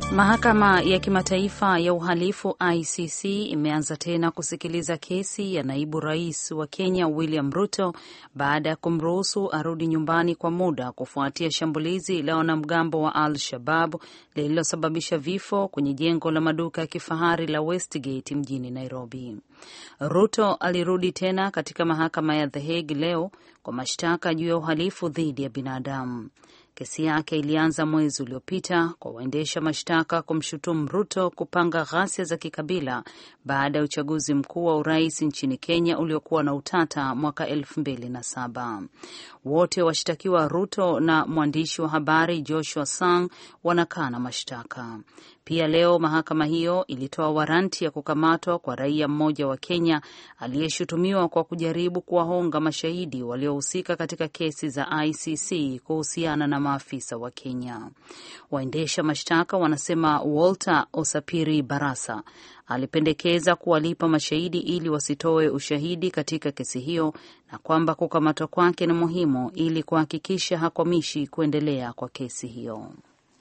Mahakama ya Kimataifa ya Uhalifu ICC imeanza tena kusikiliza kesi ya naibu rais wa Kenya William Ruto baada ya kumruhusu arudi nyumbani kwa muda kufuatia shambulizi la wanamgambo wa Al Shabab lililosababisha vifo kwenye jengo la maduka ya kifahari la Westgate mjini Nairobi. Ruto alirudi tena katika mahakama ya The Hague leo kwa mashtaka juu ya uhalifu dhidi ya binadamu. Kesi yake ilianza mwezi uliopita kwa waendesha mashtaka kumshutumu Ruto kupanga ghasia za kikabila baada ya uchaguzi mkuu wa urais nchini Kenya uliokuwa na utata mwaka elfu mbili na saba. Wote washtakiwa Ruto na mwandishi wa habari Joshua Sang wanakana mashtaka. Pia leo mahakama hiyo ilitoa waranti ya kukamatwa kwa raia mmoja wa Kenya aliyeshutumiwa kwa kujaribu kuwahonga mashahidi waliohusika katika kesi za ICC kuhusiana na maafisa wa Kenya. Waendesha mashtaka wanasema Walter Osapiri Barasa alipendekeza kuwalipa mashahidi ili wasitoe ushahidi katika kesi hiyo na kwamba kukamatwa kwake ni muhimu ili kuhakikisha hakwamishi kuendelea kwa kesi hiyo.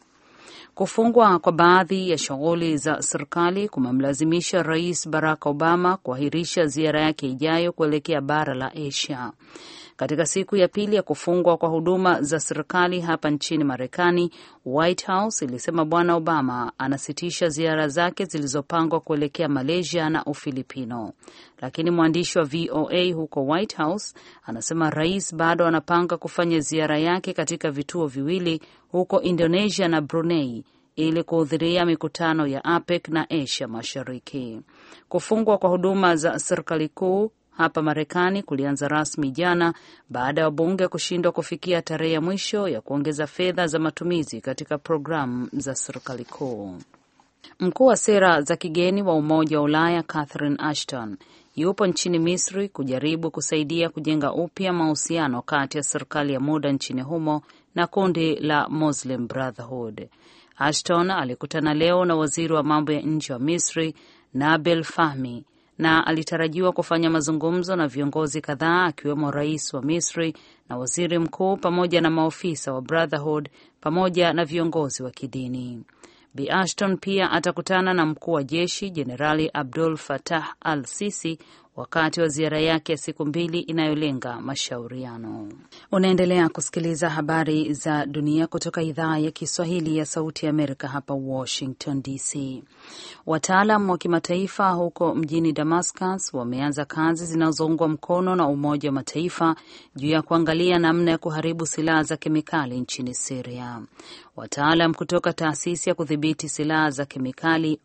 Kufungwa kwa baadhi ya shughuli za serikali kumemlazimisha Rais Barack Obama kuahirisha ziara yake ijayo kuelekea bara la Asia. Katika siku ya pili ya kufungwa kwa huduma za serikali hapa nchini Marekani, White House ilisema Bwana Obama anasitisha ziara zake zilizopangwa kuelekea Malaysia na Ufilipino, lakini mwandishi wa VOA huko White House anasema rais bado anapanga kufanya ziara yake katika vituo viwili huko Indonesia na Brunei ili kuhudhuria mikutano ya APEC na Asia Mashariki. Kufungwa kwa huduma za serikali kuu hapa Marekani kulianza rasmi jana baada ya wabunge kushindwa kufikia tarehe ya mwisho ya kuongeza fedha za matumizi katika programu za serikali kuu. Mkuu wa sera za kigeni wa Umoja wa Ulaya Catherine Ashton yupo nchini Misri kujaribu kusaidia kujenga upya mahusiano kati ya serikali ya muda nchini humo na kundi la Muslim Brotherhood. Ashton alikutana leo na waziri wa mambo ya nje wa Misri Nabil Fahmi na alitarajiwa kufanya mazungumzo na viongozi kadhaa akiwemo rais wa Misri na waziri mkuu pamoja na maofisa wa Brotherhood pamoja na viongozi wa kidini. Bi Ashton pia atakutana na mkuu wa jeshi Jenerali Abdul Fatah al Sisi wakati wa ziara yake ya siku mbili inayolenga mashauriano. Unaendelea kusikiliza habari za dunia kutoka idhaa ya Kiswahili ya Sauti ya Amerika hapa Washington DC. Wataalam wa kimataifa huko mjini Damascus wameanza kazi zinazoungwa mkono na Umoja wa Mataifa juu ya kuangalia namna ya kuharibu silaha za kemikali nchini Siria. Wataalam kutoka taasisi ya kudhibiti silaha za kemikali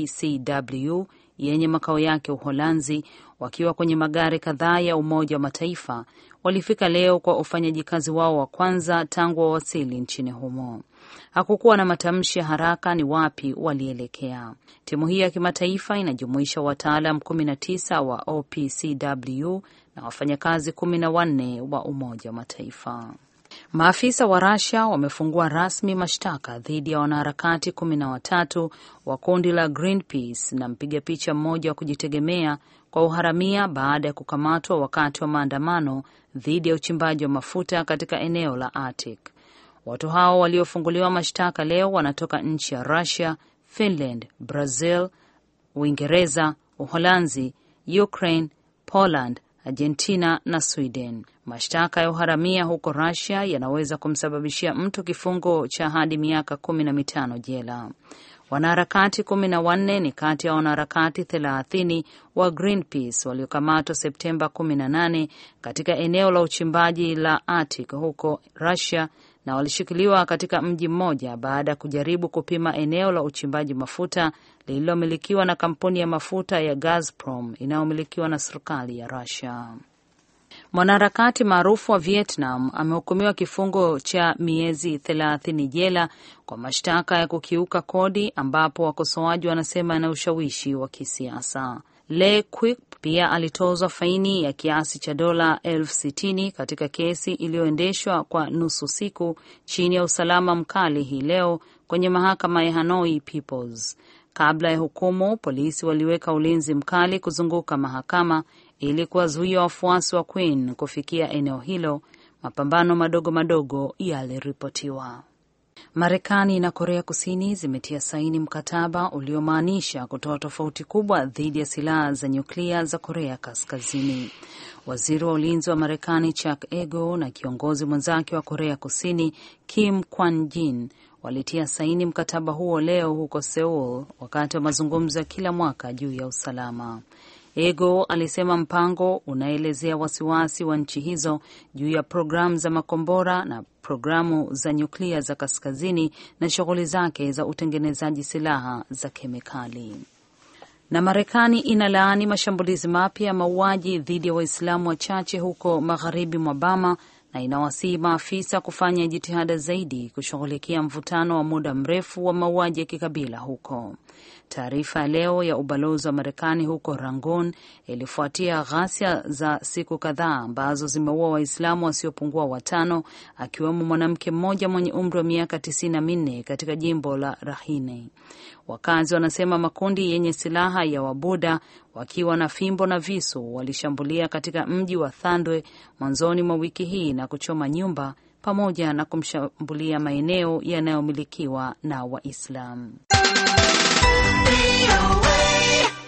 OPCW yenye makao yake Uholanzi, wakiwa kwenye magari kadhaa ya Umoja wa Mataifa walifika leo kwa ufanyaji kazi wao wa kwanza tangu wawasili nchini humo. Hakukuwa na matamshi ya haraka ni wapi walielekea. Timu hiyo ya kimataifa inajumuisha wataalam 19 wa OPCW na wafanyakazi kumi na wanne wa Umoja wa Mataifa. Maafisa wa Russia wamefungua rasmi mashtaka dhidi ya wanaharakati kumi na watatu wa kundi la Greenpeace na mpiga picha mmoja wa kujitegemea kwa uharamia baada ya kukamatwa wakati wa maandamano dhidi ya uchimbaji wa mafuta katika eneo la Arctic. Watu hao waliofunguliwa mashtaka leo wanatoka nchi ya Russia, Finland, Brazil, Uingereza, Uholanzi, Ukraine, Poland, Argentina na Sweden. Mashtaka ya uharamia huko Russia yanaweza kumsababishia mtu kifungo cha hadi miaka kumi na mitano jela. Wanaharakati kumi na wanne ni kati ya wanaharakati thelathini wa Greenpeace waliokamatwa Septemba 18 katika eneo la uchimbaji la Arctic huko Russia na walishikiliwa katika mji mmoja baada ya kujaribu kupima eneo la uchimbaji mafuta lililomilikiwa na kampuni ya mafuta ya Gazprom inayomilikiwa na serikali ya Russia. Mwanaharakati maarufu wa Vietnam amehukumiwa kifungo cha miezi thelathini jela kwa mashtaka ya kukiuka kodi, ambapo wakosoaji wanasema ana ushawishi wa kisiasa. Le Quoc pia alitozwa faini ya kiasi cha dola elfu sitini katika kesi iliyoendeshwa kwa nusu siku chini ya usalama mkali hii leo kwenye mahakama ya Hanoi Peoples. Kabla ya hukumu, polisi waliweka ulinzi mkali kuzunguka mahakama ili kuwazuia wafuasi wa Queen kufikia eneo hilo. Mapambano madogo madogo yaliripotiwa. Marekani na Korea Kusini zimetia saini mkataba uliomaanisha kutoa tofauti kubwa dhidi ya silaha za nyuklia za Korea Kaskazini. Waziri wa ulinzi wa Marekani Chuck Ego na kiongozi mwenzake wa Korea Kusini Kim Kwan Jin walitia saini mkataba huo leo huko Seoul wakati wa mazungumzo ya kila mwaka juu ya usalama. Ego alisema mpango unaelezea wasiwasi wa nchi hizo juu ya programu za makombora na programu za nyuklia za kaskazini na shughuli zake za utengenezaji silaha za kemikali. Na Marekani inalaani mashambulizi mapya ya mauaji dhidi ya Waislamu wachache huko magharibi mwa Bama na inawasihi maafisa kufanya jitihada zaidi kushughulikia mvutano wa muda mrefu wa mauaji ya kikabila huko. Taarifa ya leo ya ubalozi wa Marekani huko Rangoon ilifuatia ghasia za siku kadhaa ambazo zimeua Waislamu wasiopungua watano, akiwemo mwanamke mmoja mwenye umri wa miaka tisini na minne katika jimbo la Rakhine. Wakazi wanasema makundi yenye silaha ya Wabuda wakiwa na fimbo na visu walishambulia katika mji wa Thandwe mwanzoni mwa wiki hii na kuchoma nyumba pamoja na kumshambulia maeneo yanayomilikiwa na Waislamu.